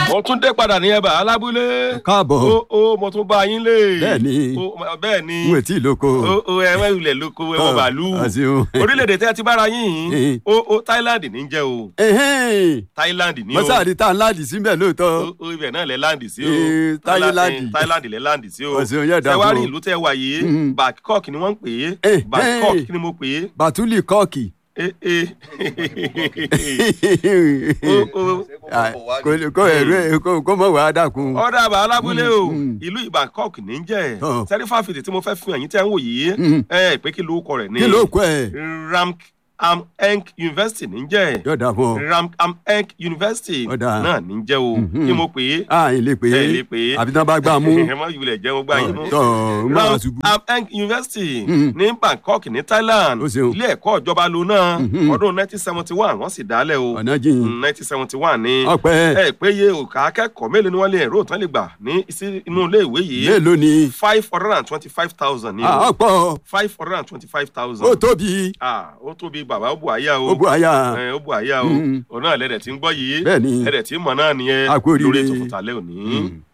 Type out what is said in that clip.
mo tún dé padà ní ẹ̀bà alábúlé. káàbọ̀ ó ó mo tún bá yín lé. Bẹ́ẹ̀ni. Ó, bẹ́ẹ̀ ni. n ò tí ì lóko. ó ó ẹ wẹ́ ilẹ̀ lóko ẹ wọ Ah, bàálù. àṣeun. orílẹ̀-èdè tẹ́ ẹ ti bára yín Eh. yìí. ó ó Thailand ní jẹ́ o. Ẹhẹ́n. Thailand ní o. mọ́sáàdì tá a láàdì síbẹ̀ lóòótọ́. ó ó ibẹ̀ náà lẹ láǹdì sí o. Eh, Thailand. Eh, Thailand lẹ láǹdì sí o. Ọ̀sẹ̀ òun yẹ̀ dà Ṣé wá fún rí o. ìlú tẹ́ wà yìí. Mhm. Bangkok ni wọ́n ń pè é. Eh, Bangkok eh. kí ni mo pè é. bàtúlì kọ́ọ̀kì. Eh, eh. ó ó. Ah, kò kò ẹ̀rọ ẹ̀ kò kò mọ̀ wá dàkún. ọ̀dà àbá alábúlé o Mm. ìlú Bangkok ní í jẹ́ Oh. sẹ́rífà fìdí tí mo fẹ́ fi hàn yín tẹ́ ń wò yìí Mm. ẹ pé kí ló kọ rẹ̀ ní kí ló kọ ẹ̀. Ram Am Enk University ní í jẹ́ yóò dà fún ọ. Ram Am Enk University Ọ̀dà. náà ní í jẹ́ o Mhm. kí mo pè é a ì lè pè ẹ é lè pè é àbí tán bá gbà mú. ẹ má yulẹ̀ jẹ́ mo gbà yín mú. tọ́ ń bá wa Ram ṣubú. Am Enk University Mhm. ní Bangkok ní Thailand Ó ṣeun. ilé ẹ̀kọ́ ìjọba ló náà Mhm. ọdún 1971 wọ́n sì dálẹ̀ o ọ̀nà jìn. Mm, 1971 ni ọpẹ́ ẹ péye òkà akẹ́kọ̀ọ́ mélòó ni wọ́n lè rò tán lè gbà ní sí inú ilé ìwé yìí mélòó ni. five hundred and twenty-five thousand ni Ah, o ọ̀pọ̀ five hundred and twenty-five ó thousand. tóbi ah ó tóbi bàbá ó bu àyà o ó bu àyà. ẹ ó bu àyà o Mm. òun náà lẹ́dẹ̀ tí ń gbọ́ yìí Bẹ́ẹ̀ni. ẹ̀dẹ̀ tí ń mọ̀ náà nìyẹn A kú oríire. lórí ètò fòtálẹ́ òní. Mm.